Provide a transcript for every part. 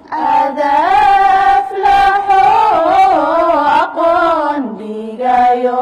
adaflaxo aqoon dhigayo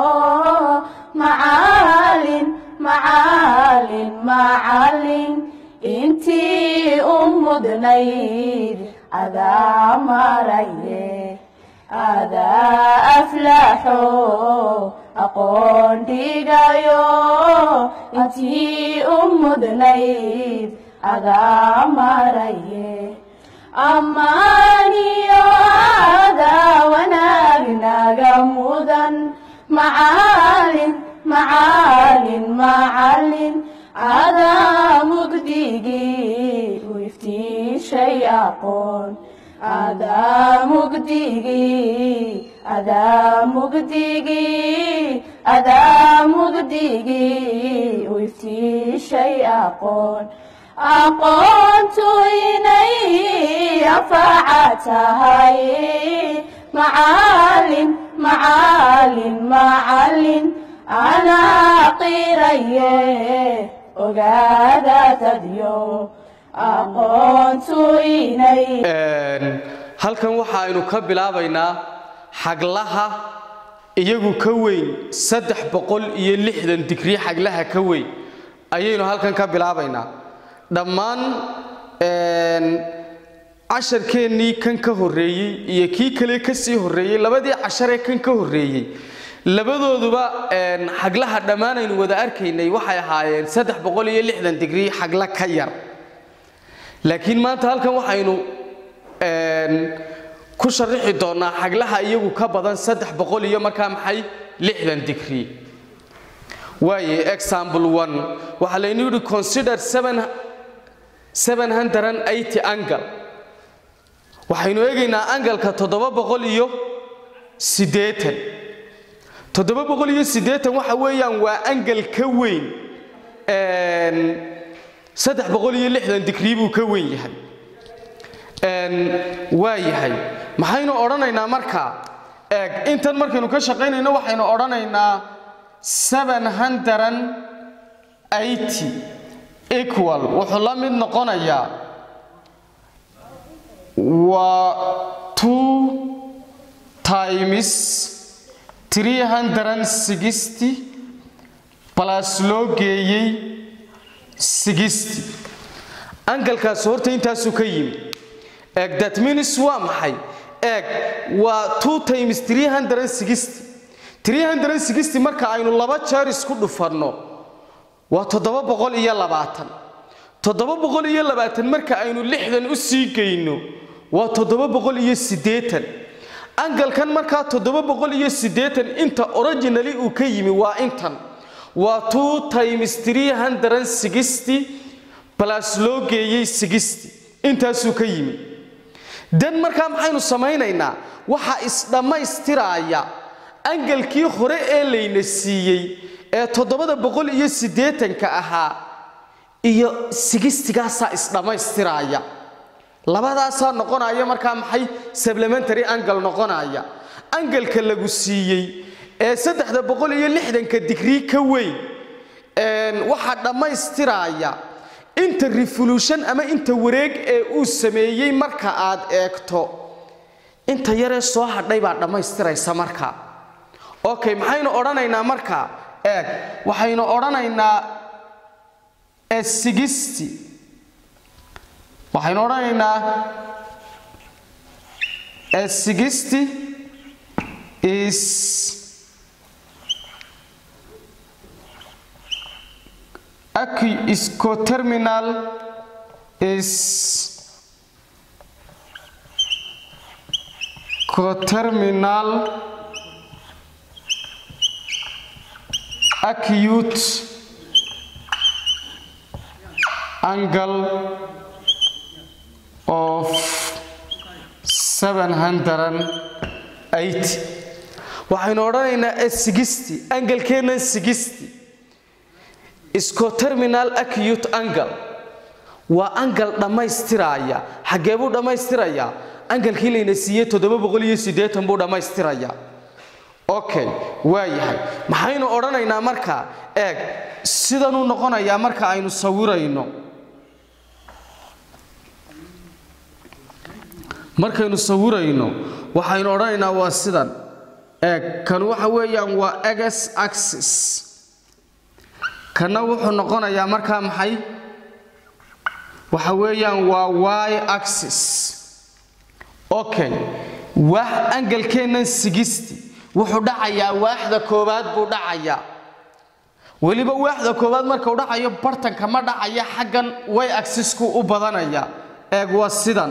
macalin macalin macalin intii u mudnayd adaa maraye adaa aflaxo aqoon dhigayo intii u mudnayd adaa maraye ammaaniyo adaa wanaag naga mudan macalin macalin macalin adaa mugdigii u iftiishay aqoon adaa mugdigii adaa mugdigii adaa mugdigii u iftiishay aqoon aqoontu inay anfaca tahay macalin macalin macalin anaa qiraye ogaada dadyo aqoontu inay halkan waxaaynu ka bilaabaynaa xaglaha iyagu ka weyn saddex boqol iyo lixdan digrii xaglaha ka weyn ayaynu halkan ka bilaabaynaa dhammaan casharkeennii kan ka horreeyey iyo kii kale ka sii horreeyey labadii casharee kan ka horreeyey labadooduba xaglaha dhammaan aynu wada arkaynay waxay ahaayeen saddex boqol iyo lixdan digrii xagla ka yar laakiin maanta halkan waxaynu ku sharaxi doonaa xaglaha iyagu ka badan saddex boqol iyo markaa maxay lixdan digrii waaye example one waxaa laynu yidhi consider seven seven hundred and eighty angle waxaynu eegaynaa angalka toddoba boqol iyo siddeetan toddoba boqol iyo siddeetan waxa weeyaan waa angal ka weyn saddex boqol iyo lixdan digrii buu ka weyn yahay waa yahay maxaynu odhanaynaa markaa eeg intan markaynu ka shaqaynayno waxaynu odhanaynaa seven hundred eighty equal wuxuu la mid noqonayaa waa two times three hundred sixty balas loo geeyey sixty angalkaas horta intaasuu ka yimi eeg that means waa maxay eeg waa two times three hundred sixty three hundred sixty marka aynu laba jeer isku dhufanno waa toddoba boqol iyo labaatan toddoba boqol iyo labaatan marka aynu lixdan u sii geyno waa toddoba boqol iyo siddeetan angalkan markaa toddoba boqol iyo siddeetan inta originally uu ka yimi waa intan waa two times three hundred sixty plus loo geeyey sixty intaasuu ka yimi dan markaa maxaynu samaynaynaa waxaa isdhammaystiraaya angalkii hore ee layna siiyey ee toddobada boqol iyo siddeetanka ahaa iyo sigistigaasaa isdhammaystiraaya labadaasaa noqonaya markaa maxay supplementary angle noqonaya angalka lagu siiyey ee saddexda boqol iyo lixdanka digrii ka weyn waxaa dhammaystiraaya inta revolution ama inta wareeg ee uu sameeyey marka aad eegto inta yaree soo hadhay baa dhammaystiraysa markaa okay maxaynu odhanaynaa markaa eeg waxaynu odhanaynaa sixty waxaynu odhanaynaa sixty is is coterminal is coterminal acute angle of 780 waxaynu odhanaynaa sixty angalkeennan sixty scoterminal acute angle waa angal dhammaystiraaya xaggee buu dhammaystirayaa angalkii layna siiyey toddoba boqol iyo siddeetan buu dhammaystirayaa okay waa yahay maxaynu odhanaynaa markaa eeg sidanuu noqonayaa marka aynu sawirayno markaynu sawirayno waxaynu odhanaynaa waa sidan eeg kan waxa weeyaan waa eges axis kanna wuxuu noqonayaa markaa maxay waxa weeyaan waa y axis okay waax angalkeennan sigisti wuxuu dhacayaa waaxda koowaad buu dhacayaa weliba waaxda koowaad markuu dhacayo bartanka ma dhacaya xaggan way agsisku u badanaya eeg waa sidan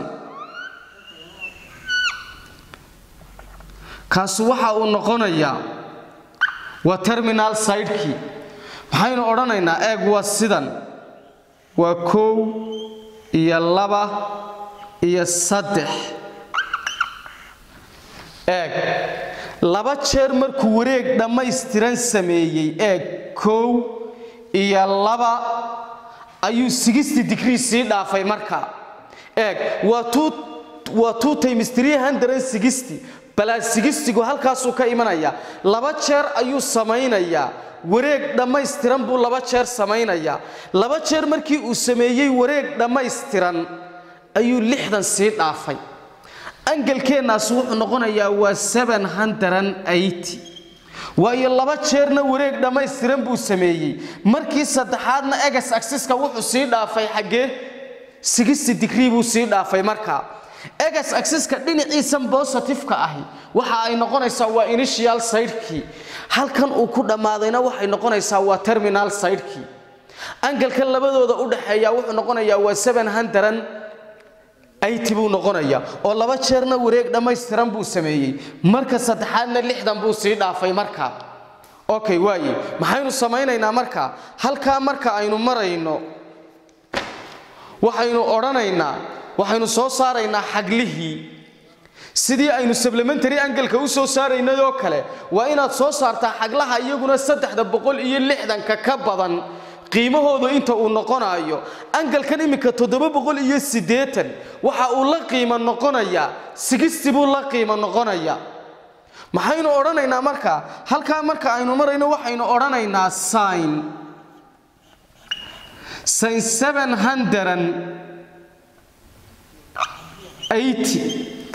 kaasi waxa uu noqonayaa waa terminal sidekii maxaynu odhanaynaa eeg waa sidan waa kow iyo laba iyo saddex eeg laba jeer markuu wareeg dhammaystiran sameeyey eeg kow iyo laba ayuu sigisti digrii sii dhaafay markaa eeg waa two times three hundred sixty balaas sigistigu halkaasuu ka imanaya laba jeer ayuu samaynayaa wareeg dhammaystiran buu laba jeer samaynayaa laba jeer markii uu sameeyey wareeg dhammaystiran ayuu lixdan sii dhaafay angalkeennaas wuxuu noqonayaa waa waayo laba jeerna wareeg dhammaystiran buu sameeyey markii saddexaadna egas agsiska wuxuu sii dhaafay xaggee sigisi digrii buu sii dhaafay markaa egas agsiska dhinaciisan bositifka ahi waxa ay noqonaysaa waa initial sidekii halkan uu ku dhammaadayna waxay noqonaysaa waa terminal sidekii angalkan labadooda u dhaxeeya wuxuu noqonayaa waa buu noqonayaa oo laba jeerna wareeg dhammaystiran buu sameeyey marka saddexaadna lixdan buu sii dhaafay markaa okay waaye maxaynu samaynaynaa markaa halkaa marka aynu marayno waxaynu odhanaynaa waxaynu soo saaraynaa xaglihii sidii aynu sablementary angalka u soo saaraynay oo kale waa inaad soo saartaa xaglaha iyaguna saddexda boqol iyo lixdanka ka badan qiimahoodu inta uu noqonaayo angalkan iminka toddoba boqol iyo siddeetan waxa uu la qiimo noqonayaa sigisti buu la qiimo noqonayaa maxaynu odhanaynaa marka halkaa marka aynu marayno waxaynu odhanaynaa sin sin seven hundred eighty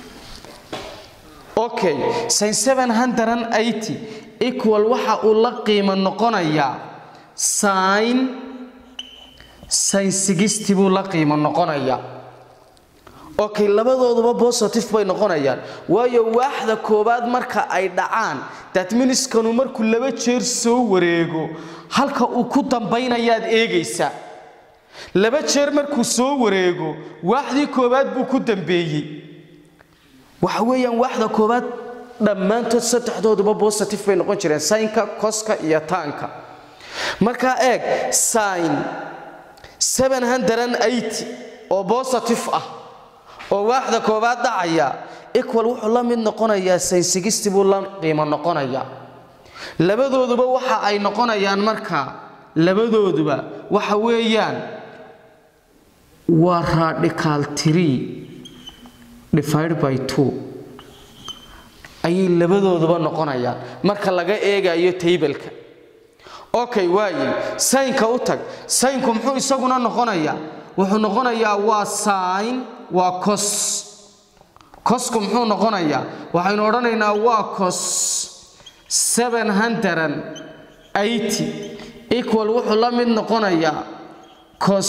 okay sin seven hundred eighty equal waxa uu la qiimo noqonayaa sin sin sigisti buu la qiimo noqonayaa okay labadooduba positive bay noqonayaan waayo waaxda koowaad marka ay dhacaan datminiskanu markuu laba jeer soo wareego halka uu ku dambaynayaad eegaysaa laba jeer markuu soo wareego waaxdii koowaad buu ku dambeeyey waxa weeyaan waaxda koowaad dhammaantood saddexdooduba positive bay noqon jireen saynka koska iyo taanka markaa eeg sin oo positive ah oo waaxda koowaad dhacaya equal wuxuu la mid noqonayaa sin sigisti buu la qiimo noqonayaa labadooduba waxa ay noqonayaan markaa labadooduba waxa weeyaan waa radical tree divided by two ayay labadooduba noqonayaan marka laga eegayo taybalka okay waaye saynka u tag saynku muxuu isaguna noqonayaa wuxuu noqonayaa waa sin waa cos cosku muxuu noqonayaa waxaynu odhanaynaa waa cos equal wuxuu la mid noqonayaa cos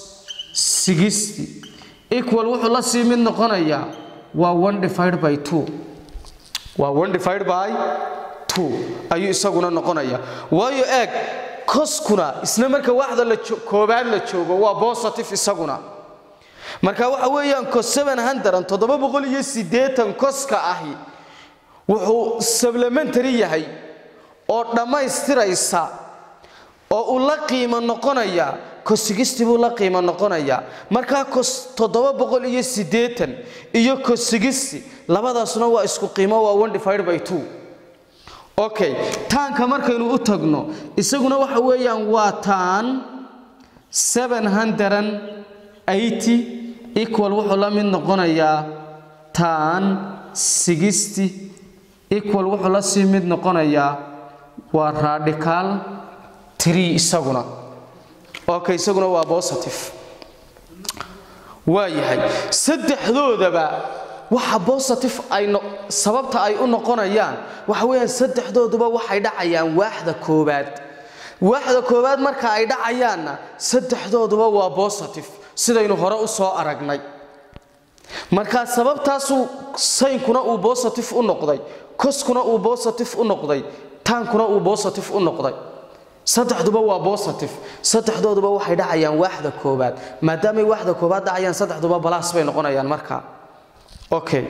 equal wuxuu la sii mid noqonayaa waa one divided by two waa one divided by two ayuu isaguna noqonaya waayo eeg koskuna isna marka waxda la koobaad la joogo waa positive isaguna marka waxa weeyaan cos toddoba boqol iyo siddeetan koska ahi wuxuu supplementary yahay oo dhammaystiraysa oo uu la qiimo noqonaya kosigisti buu la qiimo noqonayaa markaa kos toddoba boqol iyo siddeetan iyo kosigisti labadaasuna waa isku qiimo waa one divided by two okay taanka markaynu u tagno isaguna waxa weeyaan waa taan seven hundred eighty equal wuxuu la mid noqonayaa taan sixty equal wuxuu la sii mid noqonayaa waa radical tree isaguna okay isaguna waa positive waa yahay saddexdoodaba waxa positive ay sababta ay u noqonayaan waxa weeyaan saddexdooduba waxay dhacayaan waaxda koowaad waaxda koowaad marka ay dhacayaanna saddexdooduba waa positive sidaynu hore u soo aragnay markaa sababtaasuu saynkuna uu positive u noqday koskuna uu positive u noqday taankuna uu positive u noqday saddexduba waa positive saddexdooduba waxay dhacayaan waaxda koowaad maadaamay waaxda koowaad dhacayaan saddexduba balaas bay noqonayaan markaa okay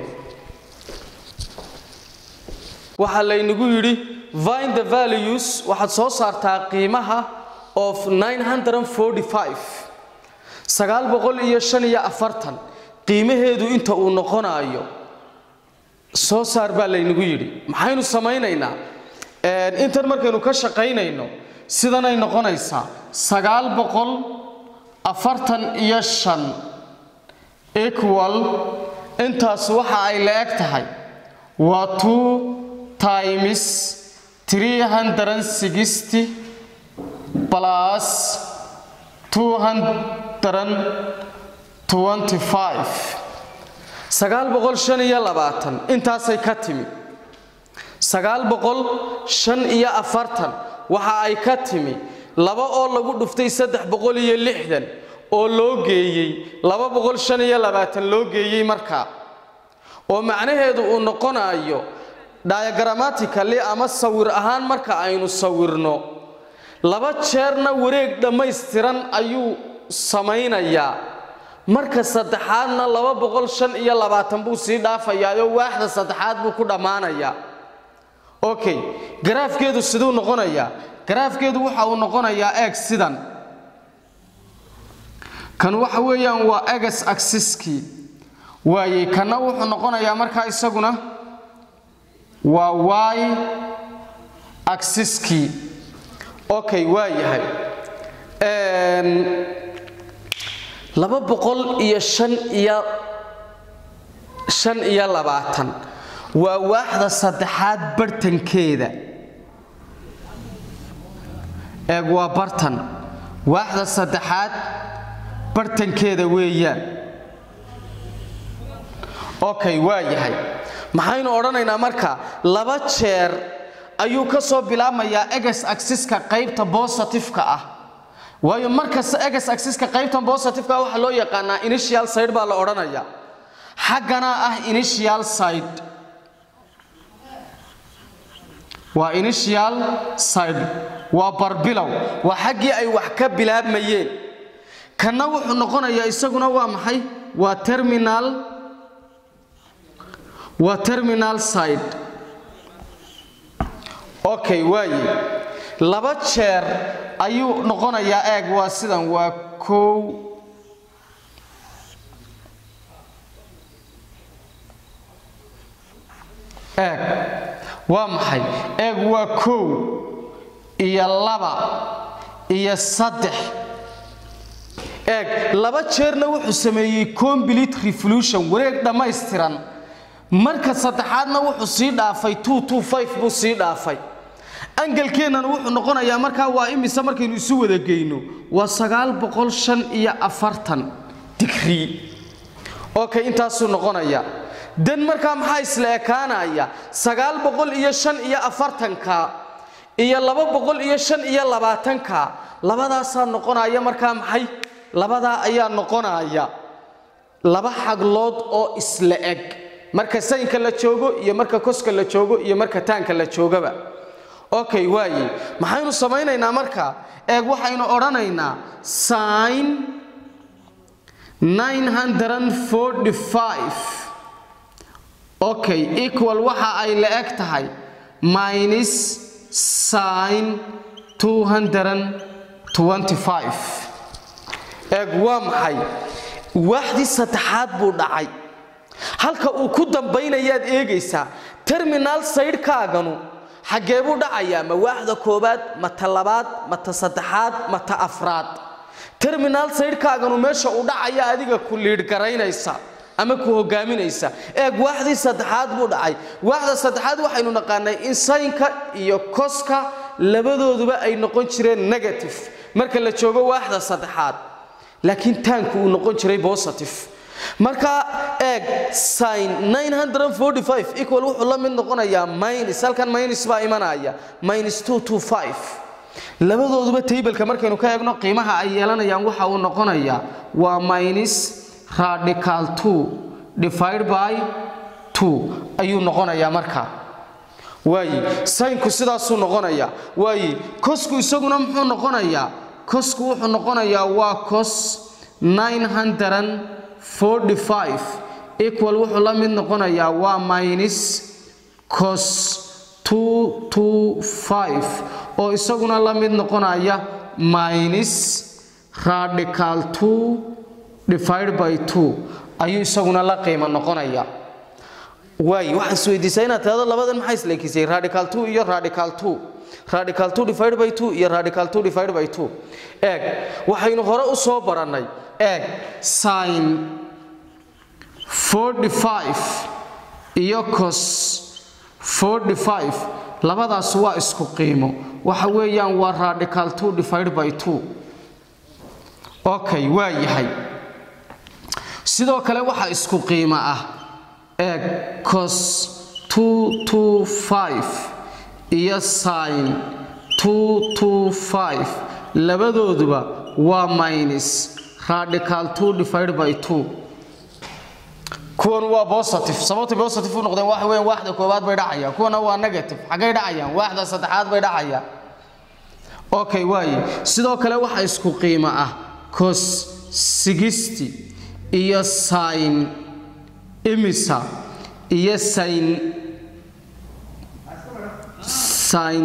waxaa laynagu yidhi vine the values waxaad soo saartaa qiimaha of 945 sagaal boqol iyo shan iyo afartan qiimaheedu inta uu noqonaayo soo saar baa laynagu yidhi maxaynu samaynaynaa intan markaynu ka shaqaynayno sidanay noqonaysaa sagaal boqol afartan iyo shan equal intaas waxa ay la eg tahay waa two times three hundred sixty plus two hundred twenty five sagaal boqol shan iyo labaatan intaasay ka timi sagaal boqol shan iyo afartan waxa ay ka timi laba oo lagu dhuftay saddex boqol iyo lixdan oo loo geeyey laba boqol shan iyo labaatan loo geeyey markaa oo macnaheedu uu noqonayo diagramatically ama sawir ahaan marka aynu sawirno laba jeerna wareeg dhammaystiran ayuu samaynayaa marka saddexaadna laba boqol shan iyo labaatan buu sii dhaafayaayoo waaxda saddexaad buu ku dhammaanayaa okay garaafkeedu siduu noqonayaa garaafkeedu waxa uu noqonayaa eeg sidan kan waxa weeyaan waa egas axiskii waaye kanna wuxuu noqonayaa markaa isaguna waa y axiskii okay waa yahay laba boqol iyo shan iyo shan iyo labaatan waa waaxda saddexaad bartankeeda eeg waa bartan waaxda saddexaad bartankeeda weeyaan okay waa yahay maxaynu odhanaynaa marka laba jeer ayuu ka soo bilaabmayaa eges axiska qaybta bositifeka ah waayo markasta eges axiska qaybtan bositifeka ah waxaa loo yaqaanaa initial side baa la odhanayaa xaggana ah initial side waa initial side waa barbilow waa xaggii ay wax ka bilaabmayeen kanna wuxuu noqonayaa isaguna waa maxay waa terminal waa terminal side okay waaye laba jeer ayuu noqonayaa eeg waa sidan waa kow eeg waa maxay eeg waa kow iyo laba iyo saddex eeg laba jeerna wuxuu sameeyey complete revolution wareeg dhammaystiran marka saddexaadna wuxuu sii dhaafay buu sii dhaafay angalkeennana wuxuu noqonayaa markaa waa imise markaynu isu wada geyno waa sagaal boqol shan iyo afartan digrii okay intaasuu noqonaya dan markaa maxaa isla ekaanaya sagaal boqol iyo shan iyo afartanka iyo laba boqol iyo shan iyo labaatanka labadaasaa noqonaya markaa maxay labadaa ayaa noqonaya laba xaglood oo isla eg marka saynka la joogo iyo marka koska la joogo iyo marka taanka la joogaba okay waaye maxaynu samaynaynaa marka eeg waxaynu odhanaynaa sin 945 okay equal waxa ay la eg tahay minus sin 225 eeg waa maxay waaxdii saddexaad buu dhacay halka uu ku dambaynayaad eegaysaa terminal saydhkaaganu xaggee buu dhacayaa ma waaxda koowaad ma ta labaad ma ta saddexaad ma ta afraad terminal saydhkaaganu meesha uu dhacaya adiga ku liidhgaraynaysa ama ku hogaaminaysa eeg waaxdii saddexaad buu dhacay waaxda saddexaad waxaynu naqaanay in saynka iyo koska labadooduba ay noqon jireen negative marka la joogo waaxda saddexaad laakiin taanku uu noqon jiray positive marka eeg sin 945 equal wuxuu la mid noqonayaa minus halkan minus baa imanaya minus 225 labadooduba tableka markaynu ka eegno qiimaha ay yeelanayaan waxa uu noqonayaa waa minus radical 2 divided by 2 ayuu noqonayaa markaa waayi sayinku sidaasuu noqonayaa waayi kosku isaguna muxuu noqonayaa kosku wuxuu noqonayaa waa cos 945 equal wuxuu la mid noqonayaa waa minus cos 225 oo isaguna la mid noqonaya minus radical 2 divided by 2 ayuu isaguna la qiimo noqonaya waay waxaan isweydiisaa inaad tirahdo labadan maxaa isleekisay radical 2 iyo radical 2 radical 2 divided by 2 iyo radical 2 divided by 2 eeg waxaynu hore u soo barannay eeg sin 45 iyo cos 45 labadaas waa isku qiimo waxa weeyaan waa radical 2 divided by 2 okay waa yahay sidoo kale waxa isku qiimo ah eeg cos 225 iyo sin 225 labadooduba waa minus radical 2 divided by 2 kuwan waa positive sababta positive u noqdeen waxa weeyaan waaxda koowaad bay dhacayaan kuwana waa negative xaggay dhacayaan waaxda saddexaad bay dhacayaan okay waaye sidoo kale waxa isku qiimo ah cos 60 iyo sin imisa iyo sin sin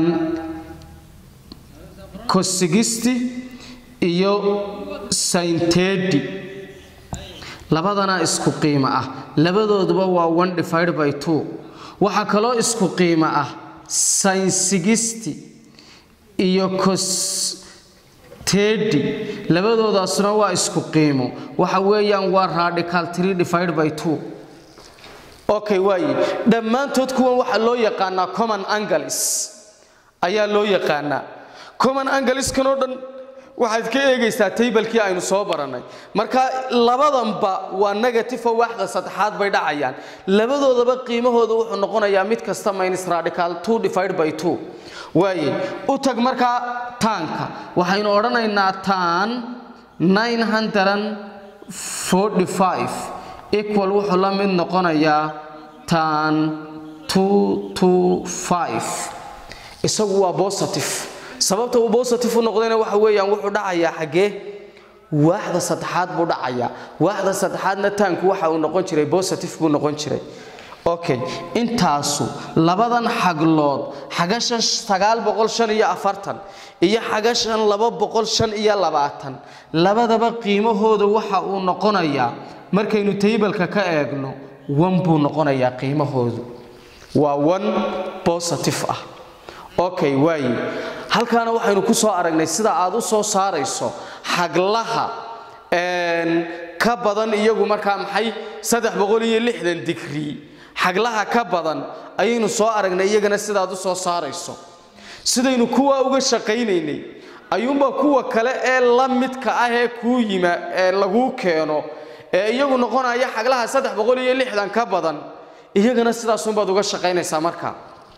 cos 60 iyo sin 30 labadana isku qiimo ah labadooduba waa 1 divided by 2 waxaa kaloo isku qiimo ah sin 60 iyo cos 30 labadoodaasna waa isku qiimo waxa weeyaan waa radical 3 divided by 2 okay waaye dhammaantood kuwan waxaa loo yaqaanaa common angles ayaa loo yaqaanaa common angleskan oo dhan waxaad ka eegaysaa taybalkii aynu soo barannay marka labadanba waa negative oo waaxda saddexaad bay dhacayaan labadoodaba qiimahooda wuxuu noqonayaa mid kasta minus radical 2 divided by 2 waaye u tag markaa taanka waxaynu odhanaynaa taan 945 equal wuxuu la mid noqonayaa taan 225 isagu waa positive sababta uu positive u noqdayna waxa weeyaan wuxuu dhacayaa xaggee waaxda saddexaad buu dhacayaa waaxda saddexaadna taanku waxa uu noqon jiray positive buu noqon jiray okay intaasu labadan xaglood xagashan sagaal boqol shan iyo afartan iyo xagashan laba boqol shan iyo labaatan labadaba qiimahooda waxa uu noqonayaa markaynu taybalka ka eegno wan buu noqonayaa qiimahoodu waa one positive ah okay waaye halkaana waxaynu ku soo aragnay sida aad u soo saarayso xaglaha ka badan iyagu markaa maxay saddex boqol iyo lixdan digrii xaglaha ka badan ayaynu soo aragnay iyagana sidaad u soo saarayso sidaynu kuwa uga shaqaynaynay ayuunbaa kuwa kale ee la midka ah ee kuu yima ee laguu keeno ee iyagu noqonaya xaglaha saddex boqol iyo lixdan ka badan iyagana sidaasunbaad uga shaqaynaysaa marka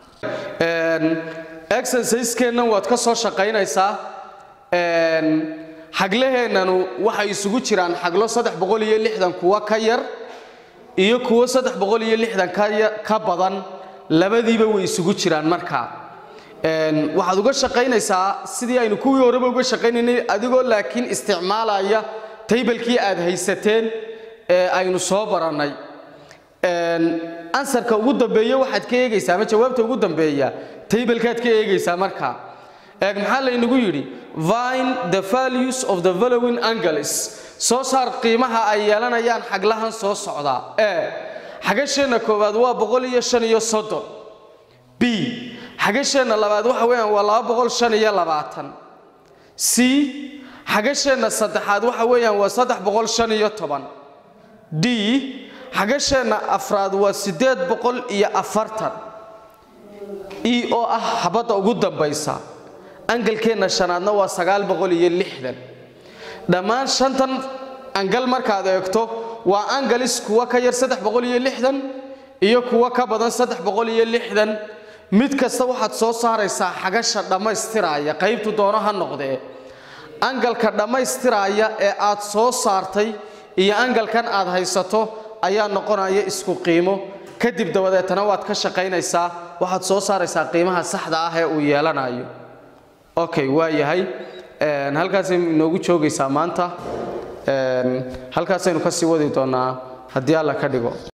exerciseskeennan waad ka soo shaqaynaysaa xaglaheennanu waxay isugu jiraan xaglo saddex boqol iyo lixdan kuwa ka yar iyo kuwo saddex boqol iyo lixdan ka badan labadiiba way isugu jiraan markaa waxaad uga shaqaynaysaa sidii aynu kuwii horeba uga shaqaynaynay adigoo laakiin isticmaalaya taybalkii aad haysateen ee aynu soo barannay ansarka ugu dambeeya waxaad ka eegaysaa ama jawaabta ugu dambeeya taybalkaad ka eegaysaa markaa eeg maxaa laynagu yidhi vine the values of the following angles soo saar qiimaha ay yeelanayaan xaglahan soo socdaa ee xagasheenna koowaad waa boqol iyo shan iyo soddon b xagasheenna labaad waxa weeyaan waa laba boqol shan iyo labaatan c xagasheenna saddexaad waxa weeyaan waa saddex boqol shan iyo toban d xagasheenna afraad waa siddeed boqol iyo afartan e oo ah xabadda ugu dambaysa angalkeenna shanaadna waa sagaal boqol iyo lixdan dhammaan shantan angal markaad eegto waa angalis kuwa ka yar saddex boqol iyo lixdan iyo kuwa ka badan saddex boqol iyo lixdan mid kasta waxaad soo saaraysaa xagasha dhammaystiraya qaybtu doono ha noqdee angalka dhammaystiraya ee aad soo saartay iyo angalkan aad haysato ayaa noqonaya isku qiimo kadib dabadeetana waad ka shaqaynaysaa waxaad soo saaraysaa qiimaha saxda ah ee uu yeelanayo okay waa yahay halkaasay inoogu joogaysaa maanta halkaasaynu kasii wadi doonaa haddii alla ka dhigo